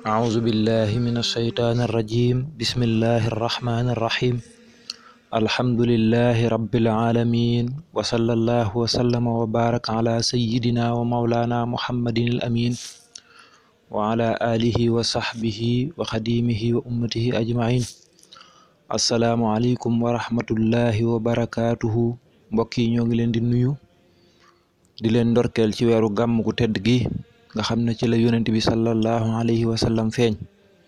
أعوذ بالله من الشيطان الرجيم بسم الله الرحمن الرحيم الحمد لله رب العالمين وصلى الله وسلم وبارك على سيدنا ومولانا محمد الأمين وعلى آله وصحبه وخديمه وأمته أجمعين السلام عليكم ورحمة الله وبركاته mbokk yi ñoo ngi leen di nuyu di leen ndorkeel ci weeru gàmm gu tedd gi nga xam ne ci la yonent bi sallallahu alayhi wa sallam feeñ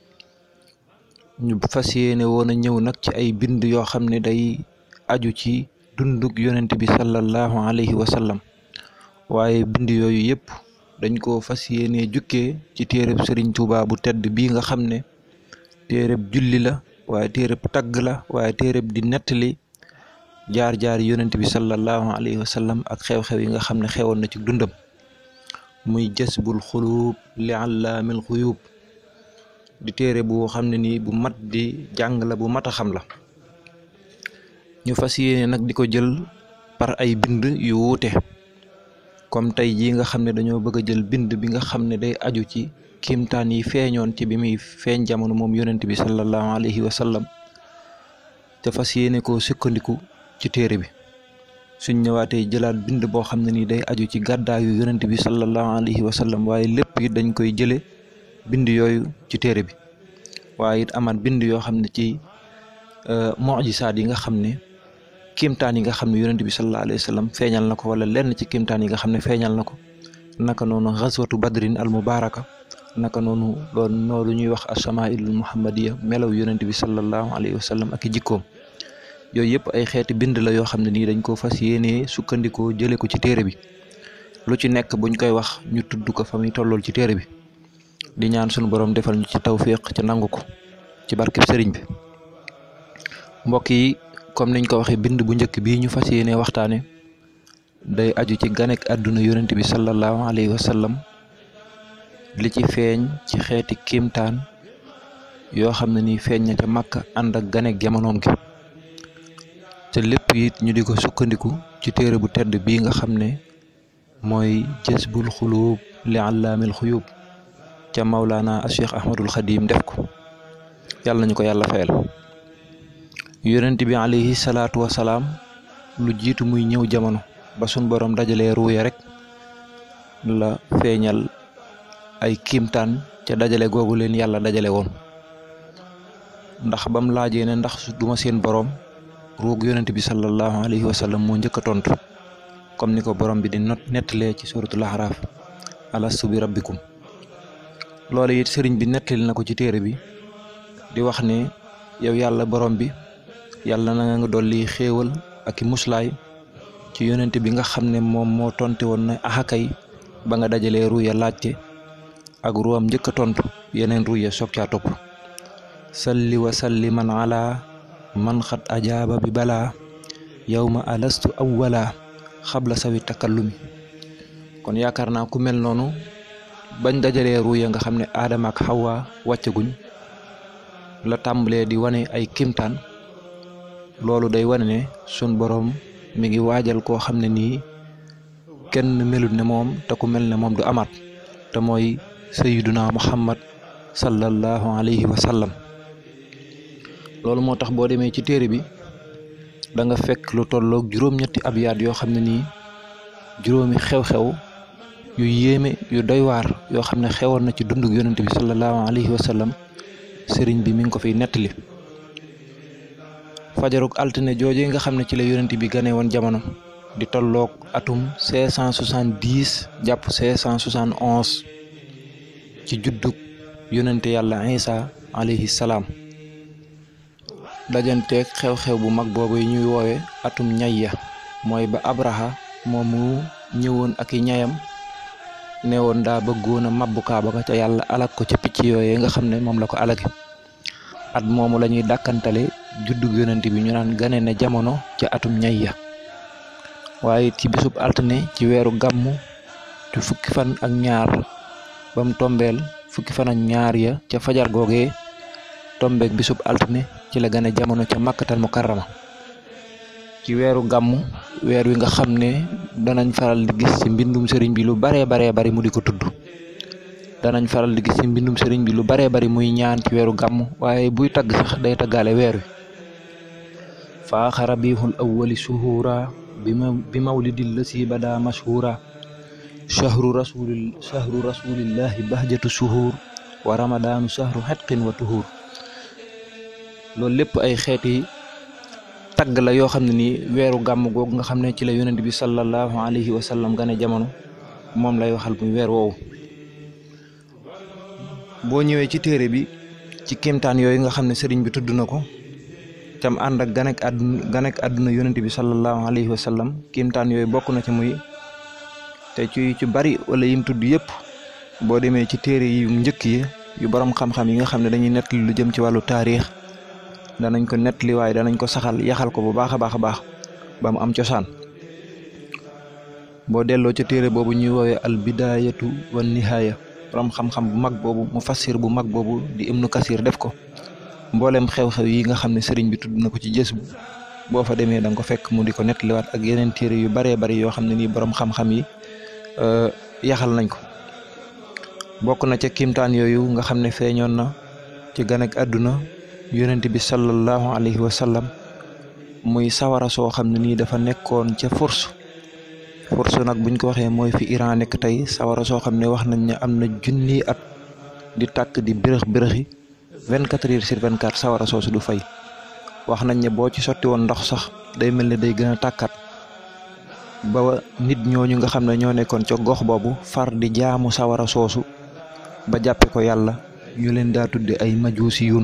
ñu fas yéene woon a ñëw nag ci ay bind yoo xam ne day aju ci dundug yonent bi sallallahu alayhi wa sallam waaye bind yooyu yëpp dañ ko fas yéene jukkee ci téereb Sëriñ Tuubaa bu tedd bii nga xam ne téereb julli la waaye téereb tagg la waaye téereb di nettali jaar-jaar yonent bi sallallahu alayhi wa sallam ak xew-xew yi nga xam ne xewoon na ci dundam muy jasbul xuluub li allaamil xuyuub di téere bu xam ne nii bu mat di jàng la bu mat a xam la ñu fas yéene nag di ko jël par ay bind yu wuute comme tey jii nga xam ne dañoo bëgg a jël bind bi nga xam ne day aju ci kiimtaan yi feeñoon ci bi muy feeñ jamono moom yonent bi sallallahu alayhi wa sallam te fas yéene koo sukkandiku ci téere bi suñ ñëwaatee jëlaat bind boo xam ne nii day aju ci gàddaayu yonent bi sallallahu alayhi wa sallam waaye lépp it dañ koy jële bind yooyu ci téere bi waaye it amaat bind yoo xam ne ci mujisaat yi nga xam ne kiimtaan yi nga xam ne yonent bi sallallahu alayhi wa sallam feeñal na ko wala lenn ci kiimtaan yi nga xam ne feeñal na ko naka noonu xaswatu badrin al mubaraka naka noonu loolu noonu ñuy wax asamailul muhammadiya melaw yonent bi sallallahu alayhi wa sallam ak i jikkoom yooyu yëpp ay xeeti bind la yoo xam ne nii dañ ko fas yéenee sukkandikoo jële ko ci téere bi lu ci nekk buñ koy wax ñu tudd ko fa muy tollool ci téere bi di ñaan sunu borom defal ñu ci tawfiq ci nangu ko ci barkeb sëriñ bi mbokk yi comme niñ ko waxee bind bu njëkk bii ñu fas yéenee waxtaane day aju ci ganek àdduna yonent bi sallallahu alayhi wa sallam li ci feeñ ci xeeti kiimtaan yoo xam ne nii feeñ na ca Makka ànd ak ganek jamonoom gi te lépp it ñu di ko sukkandiku ci téere bu tedd bii nga xam ne mooy jësbul xuluub li allaamil xuyuub ca Maulana Cheikh Ahmadul Xadim def ko yàlla nañu ko yàlla fayal yonent bi alayhi salaatu wa salaam lu jiitu muy ñëw jamono ba sun borom dajalee ruuya rek la feeñal ay kiimtaan ca dajale googu leen yàlla dajale woon ndax bam laajee ne ndax duma seen borom. ruug yonent bi sallallahu alayhi wa sallam moo njëkk a tontu comme ni ko borom bi di not nettalee ci suratul ahraaf alastu bi rabbikum loolu it sëriñ bi nettali na ko ci téere bi di wax ne yow yàlla borom bi yàlla na nga dolli xéewal ak i muslaay ci yonent bi nga xam ne moom moo tonte woon na axakay ba nga dajalee ruuya laajte ak ruwam njëkk a tontu yeneen ruuya soog caa topp salli wa salliman ala man xat ajaaba bi balaa yawma alastu awwala xabla sawi takallumi kon yaakaar naa ku mel noonu bañ dajalee ruuya nga xam ne aadama ak xawa wàccaguñ la tàmbalee di wane ay kimtaan loolu day wane ne sun boroom mi ngi waajal koo xam ne nii kenn melut ne moom te ku mel ne moom du amaat te mooy sayyiduna muhammad sallallahu alayhi wa sallam loolu moo tax boo demee ci téere bi da nga fekk lu tolloog juróom-ñetti abyaat yoo xam ne nii juróomi xew-xew yu yéeme yu doy waar yoo xam ne xewoon na ci dundug yonent bi sallallahu alayhi wa sallam sëriñ bi mi ngi ko fiy nettali fajarug altine jooje nga xam ne ci la yonent bi gane woon jamono di tolloog atum 570 jàpp 571 ci juddug yonente yàlla Isa alayhi salaam dajanteeg xew-xew bu mag boobu yi ñuy woowe atum ñayya mooy ba abraha moomu ñëwoon ak i ñayam ne woon daa bëggoon a mabbu kaaba ga ca yàlla alak ko ca picc yooyee nga xam ne moom la ko alage at moomu la ñuy dàkkantale juddug yonent bi ñu naan gane ne jamono ca atum ñayya waaye ci bisub altine ci weeru gàmmu ci fukki fan ak ñaar ba mu tombeel fukki fan ak ñaar ya ca fajar googee tombeek bisub altine ci la gane jamono ca màkkatal mukarrama ci weeru gàmmu weer wi nga xam ne danañ faral di gis ci mbindum sëriñ bi lu baree baree bari mu di ko tudd danañ faral di gis ci mbindum sëriñ bi lu baree bari muy ñaan ci weeru gàmm waaye buy tagg sax day taggaale weer wi faaxa rabihul awwali shuhura bi mawlidi lasi bada mashhura shahru rasulil shahru rasulillahi bahjatu shuhur wa ramadaanu shahru xetqin wa tuhur loolu lépp ay xeeti tagg la yoo xam ne nii weeru gàmm googu nga xam ne ci la yonent bi sallallahu alayhi wa sallam gane jamono moom lay waxal muy weer woowu boo ñëwee ci téere bi ci kéemtaan yooyu nga xam ne sëriñ bi tudd na ko tam ànd ak ganek àdduna ganek àdduna yonent bi sallallahu alayhi wa sallam kéemtaan yooyu bokk na ci muy te ci ci bari wala yim tudd yëpp boo demee ci téere yu njëkk yi yu borom xam-xam yi nga xam ne dañuy nettali lu jëm ci wàllu taarix danañ ko nettali waaye danañ ko saxal yaxal ko bu baax a baax a baax ba mu am cosaan boo delloo ca téere boobu ñuy woowee al bidayatu wa nihaaya borom xam-xam bu mag boobu mu fassir bu mag boobu di ibnu kasir def ko mboolem xew-xew yi nga xam ne sëriñ bi tudd na ko ci jës bu boo fa demee da nga ko fekk mu di ko nettaliwaat ak yeneen téere yu baree bari yoo xam ne nii borom xam-xam yi yaxal nañ ko bokk na ca kimtaan yooyu nga xam ne feeñoon na ci gan ak àdduna yonent bi sallallahu alayhi wa sallam muy sawara soo xam ne nii dafa nekkoon ca furs furs nag buñ ko waxee mooy fi Iran nekk tey sawara soo xam ne wax nañ ne am na junni at di tàkk di bërëx bërëxi vingt quatre heures sur vingt quatre sawara soosu du fay wax nañ ne boo ci sotti woon ndox sax day mel ne day gën a tàkkat ba nit ñooñu nga xam ne ñoo nekkoon ca gox boobu far di jaamu sawara soosu ba jàppe ko yàlla ñu leen daa tudde ay majuusi yun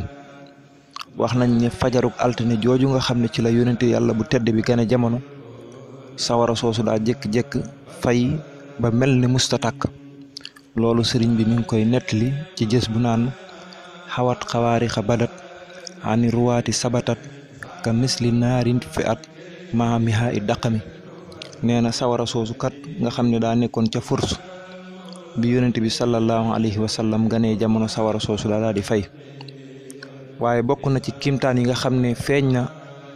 wax nañ ne fajaruk altine jooju nga xam ne ci la yonente yàlla bu tedd bi gane jamono sawara soosu daa jékk-jékk fay ba mel ni musta tàkk loolu sëriñ bi mi ngi koy nettali ci jës bu naan xawat xawaarixa badat ani ruwaati sabatat ka misli naarin fi at maa miha i daqami nee na sawara soosu kat nga xam ne daa nekkoon ca furs bi yonent bi sallallahu alayhi wa sallam ganee jamono sawara soosu daa daal di fay waaye bokk na ci kimtaan yi nga xam ne feeñ na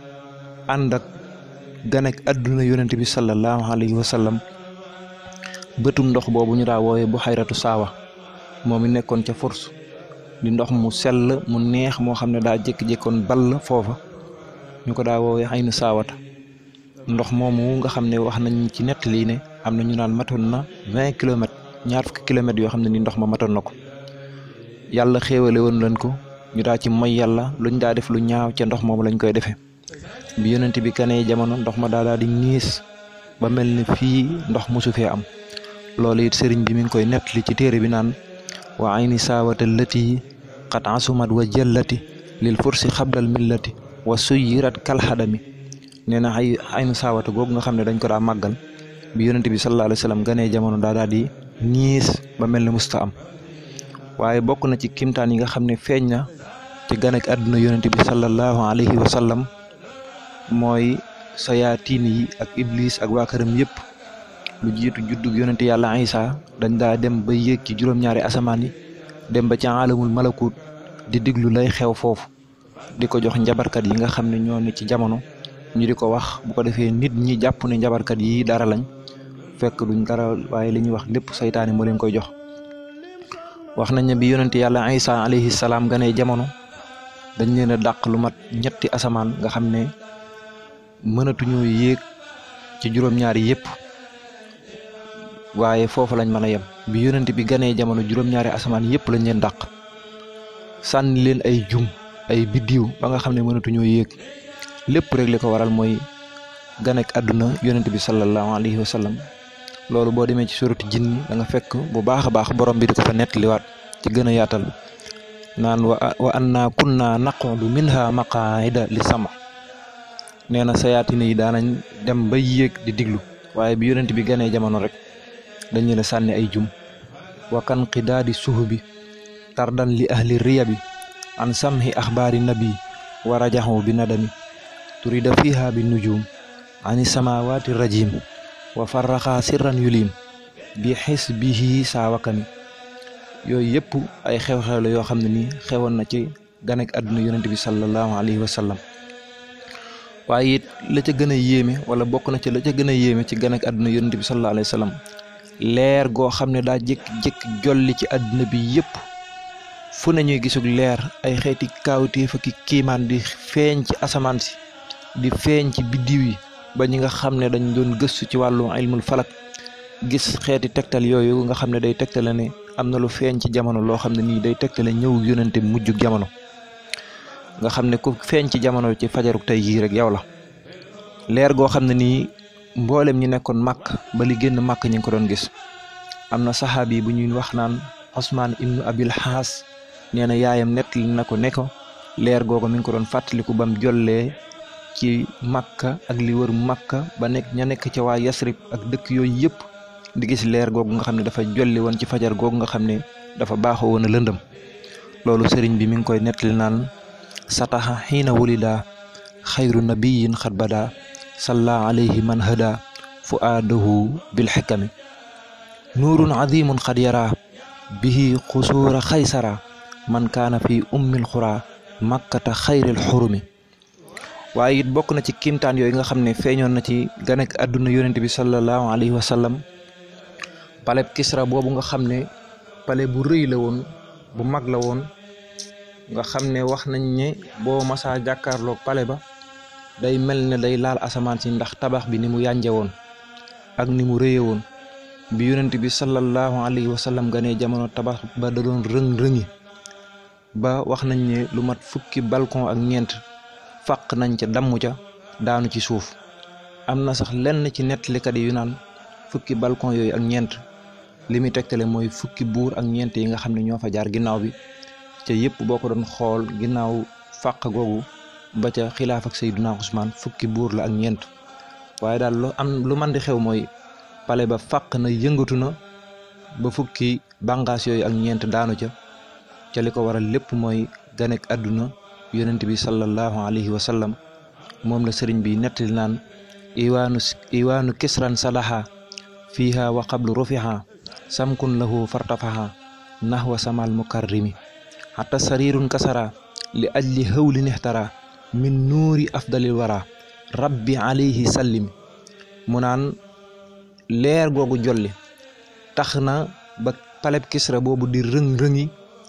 ànd ak ganek àdduna yonent bi sallallahu alayhi wa sallam bëtum ndox boobu ñu daa woowe bu xayratu saawa moom mi nekkoon ca furs di ndox mu sell mu neex moo xam ne daa jékki-jékkoon ball foofa ñu ko daa woowee xaynu saawata ndox moomu nga xam ne wax nañ ci nettali ne am na ñu naan matoon na vingt kilomètres ñaar fukki kilomètres yoo xam ne ni ndox ma matoon na ko yàlla xéewale woon leen ko ñu daa ci moy yàlla luñ daa def lu ñaaw ca ndox moomu lañ koy defee bi yonent bi kanee jamono ndox ma daa daal di ñiis ba mel ne fii ndox mosu fee am loolu it sëriñ bi mi ngi koy nettali ci téere bi naan wa ayni saawata lati qad asumat wa jallati lil fursi xablal millati wa suyirat kalxadami nee na ay aynu saawata googu nga xam ne dañ ko daa màggal bi yonent bi sallallahu alayhi wa sallam ganee jamono daa daal di ñiis ba mel ne musta am waaye bokk na ci kimtaan yi nga xam ne feeñ na ci ganek àdduna yonent bi sallallahu alayhi wa sallam mooy sayaatiin yi ak iblis ak waa këram yëpp lu jiitu juddug yonent yàlla Isa dañ daa dem ba yéeg ci juróom-ñaari asamaan yi dem ba ci alamul malakut di diglu lay xew foofu di ko jox njabarkat yi nga xam ne ñoo ne ci jamono ñu di ko wax bu ko defee nit ñi jàpp ne njabarkat yi dara lañ fekk duñ dara waaye li ñuy wax lépp saytaane moo leen koy jox wax nañ ne bi yonent yàlla Isa alayhi salaam ganee jamono dañ leen a dàq lu mat ñetti asamaan nga xam ne mënatuñoo yéeg ci juróom-ñaari yëpp waaye foofu lañ mën a yem bi yonent bi ganee jamono juróom-ñaari asamaan yëpp lañ leen dàq sànni leen ay jum ay biddiw ba nga xam ne mënatuñoo yéeg lépp rek li ko waral mooy ganek àdduna yonent bi sallallahu alayhi wa sallam loolu boo demee ci surati jinni da nga fekk bu baax a baax borom bi di ko fa nettaliwaat ci gën a yaatal naan wa wa anna kunna naqudu minha maqaida li sama nee na sayaatine yi daanañ dem ba yéeg di diglu waaye bi yonent bi ganee jamono rek dañ leen a sànni ay jum wa kan qidaadi suhubi tardan li ahli riya bi an samhi axbaari nabi wa rajaxu bi nadami turida fiha bi nujum ani samawaati rajim wa farraxa sirran yulim bi xis bihi saawakami yooyu yëpp ay xew-xew la yoo xam ne nii xewoon na ci ganek àdduna yonent bi sallallahu alayhi wa sallam waaye it la ca gën a yéeme wala bokk na ci la ca gën a yéeme ci ganek àdduna yonent bi sallallahu alayhi wa sallam leer goo xam ne daa jékki-jékki jolli ci àdduna bi yépp fu ne ñuy gisug leer ay xeeti kaawteef ak kiimaan di feeñ ci asamaan si di feeñ ci biddiw yi ba ñi nga xam ne dañ doon gëstu ci wàllu ilmul falak gis xeeti tegtal yooyu nga xam ne day tegtale ne am na lu feeñ ci jamono loo xam ne nii day tegtale ñëw yonente mujjug jamono nga xam ne ku feeñ ci jamono ci fajaruk tey jii rek yow la leer goo xam ne nii mboolem ñi nekkoon màkk ba li génn màkk ñi ngi ko doon gis am na saxaabi bu ñuy wax naan Osmaan ibnu Abil Xaas nee na yaayam nettali na ko ne ko leer googu mi ngi ko doon fàttaliku bam jollee ci makka ak li wër makka ba nekk ña nekk ca waa yasrib ak dëkk yooyu yëpp di gis leer googu nga xam ne dafa jolli woon ci fajar googu nga xam ne dafa baaxoo woon a lëndëm loolu sëriñ bi mi ngi koy nettali naan sataxa xiina wulida xayru nabiyin xat bada salla alayhi man hada fuaadahu bil xikami nuurun azimun xad yara bihi xusuura xaysara man kaana fi ummil xura makkata xayril xurumi waaye it bokk na ci kiimtaan yooyu nga xam ne feeñoon na ci ganek àdduna yonent bi sallallahu alayhi wa sallam paleb kisra boobu nga xam ne pale bu rëy la woon bu mag la woon nga xam ne wax nañ ne boo masaa jàkkaarloog pale ba day mel ne day laal asamaan si ndax tabax bi ni mu yànje woon ak ni mu rëye woon bi yonent bi sallallahu alayhi wa sallam ganee jamono tabax ba da doon rëng-rëngi ba wax nañ ne lu mat fukki balcon ak ñeent fàq nañ ca damm ca daanu ci suuf am na sax lenn ci nettalikat yi yu naan fukki balcon yooyu ak ñeent li muy tegtale mooy fukki buur ak ñeent yi nga xam ne ñoo fa jaar ginnaaw bi ca yëpp boo ko doon xool ginnaaw fàq googu ba ca xilaaf ak Seydina Usmaan fukki buur la ak ñeent waaye daal lu am lu man di xew mooy pale ba fàq na yëngatu na ba fukki bàngaas yooyu ak ñeent daanu ca ca li ko waral lépp mooy ganek àdduna yonent bi sallallahu alayhi wa sallam moom la sëriñ bi nettali naan iwaanu iwaanu kisran salaha fiiha wa qablu rufiha samkun lahu fartafaha nahwa samal mukarrimi hatta sarirun kasara li ajli hawli nixtara min nuuri afdalil wara rabbi alayhi sallim mu naan leer googu jolli tax na ba paleb kisra boobu di rëng-rëngi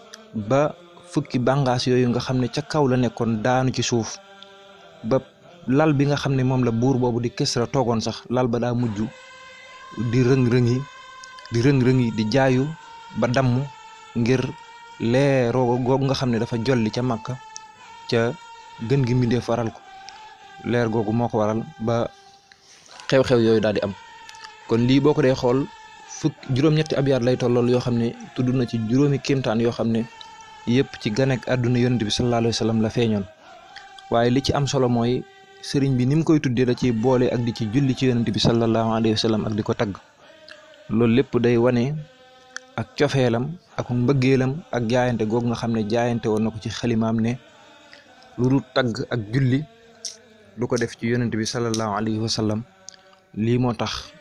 ba fukki bàngaas yooyu nga xam ne ca kaw la nekkoon daanu ci suuf ba lal bi nga xam ne moom la buur boobu di kisra toogoon sax lal ba daa mujj di rëng-rëngi di rëng-rëngi di jaayu ba damm ngir leeroo googu nga xam ne dafa jolli ca Makka ca gën gi mbindee faral ko leer googu moo ko waral ba xew-xew yooyu daal di am kon lii boo ko dee xool fukk juróom-ñetti abyaat lay tollool yoo xam ne tudd na ci juróomi kéemtaan yoo xam ne yëpp ci ganek àdduna yonent bi sallallahu alayhi wa sallam la feeñoon waaye li ci am solo mooy sëriñ bi ni mu koy tuddee da ci boole ak di ci julli ci yonent bi sallallahu alayhi wa sallam ak di ko tagg loolu lépp day wane ak cofeelam ak mbëggeelam ak jaayante googu nga xam ne jaayante woon na ko ci xalimaam ne lu dul tagg ak julli du ko def ci yonent bi sallallahu alayhi wa sallam lii moo tax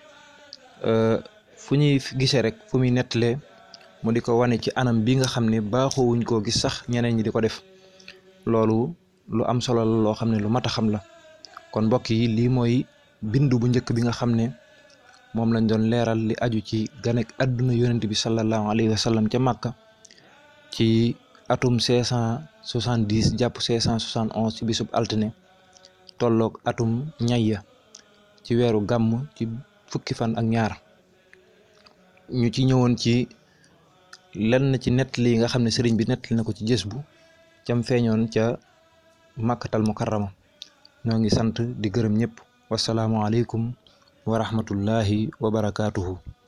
fu ñuy gisee rek fu muy nettalee mu di ko wane ci anam bi nga xam ne baaxoowuñ koo gis sax ñeneen ñi di ko def loolu lu am solo la loo xam ne lu mat a xam la kon mbokk yi lii mooy bindu bu njëkk bi nga xam ne moom lañ doon leeral li aju ci ganek àdduna yonent bi sallallahu alayhi wa sallam ca Màkka ci atum 570 jàpp 571 ci bisub altine tolloog atum ñayya ci weeru gàmm ci fukki fan ak ñaar ñu ci ñëwoon ci lenn ci nettali yi nga xam ne sëriñ bi nettali na ko ci jës bu cam feeñoon ca màkkatal mukarrama ñoo ngi sant di gërëm ñëpp wasalaamualeykum wa rahmatullahi wa barakaatuhu